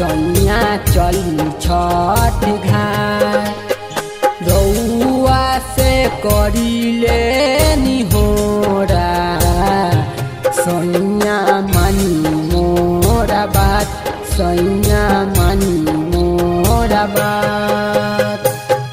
सैया चली छठ घाट रउआ से करिले निहोरा सैया मानी मोरा बात सैया मानी मोरा बात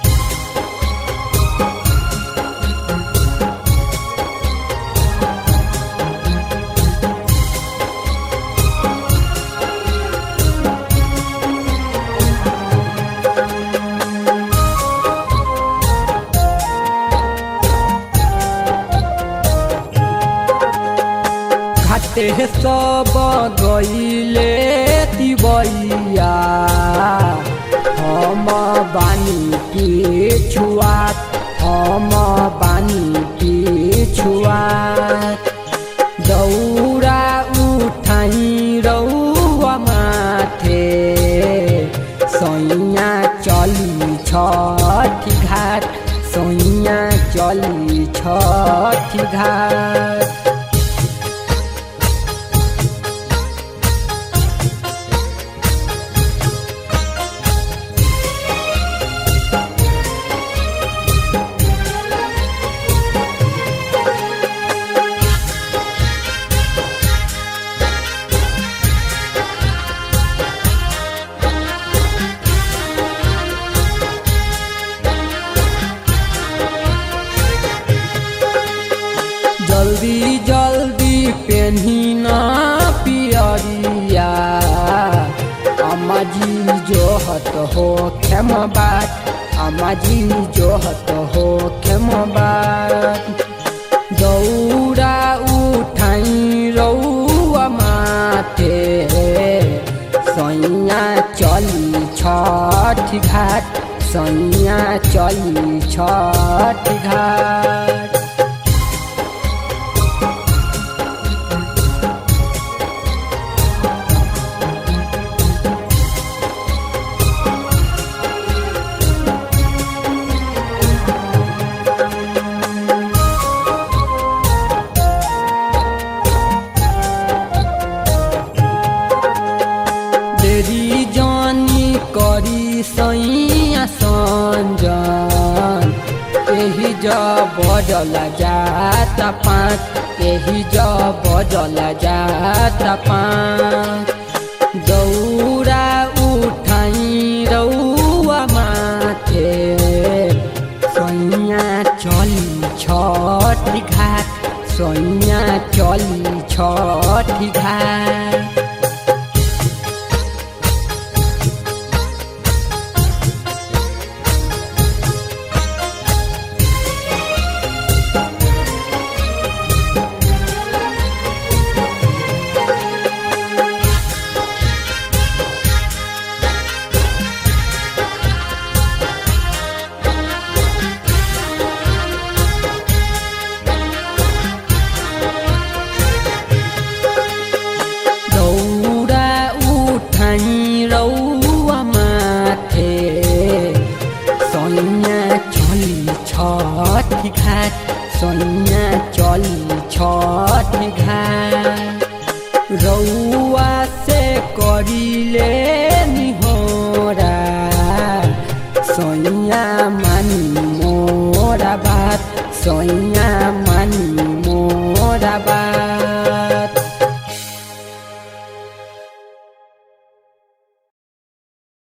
घाटे सब गईले तिबैया हम बानी के छुआत हम बानी के छुआत दौरा उठाई रौआ माथे सैया चली छठ घाट सैया चली छठ घाट जल्दी जल्दी पेन्हिन पियरिया अम्माजी जोहत हो खेम बात अम्माजी जोहत हो खेम बात दौरा उठाई रौआ माथे सैया चली छठ घाट सैया चली छठ घाट देरी जानी करी सैया संजन एही ज बजल जात पाँच एही ज बजल जात पाँच दौरा उठाई रौआ माथे सैया चली छठ घाट सैया चली छठ घाट दौरा उठाई रौआ माथे सैया चली छठ घाट सैया चली छठ घाट रौआ से करिले निहोरा सैया मानी मोरा बात सैया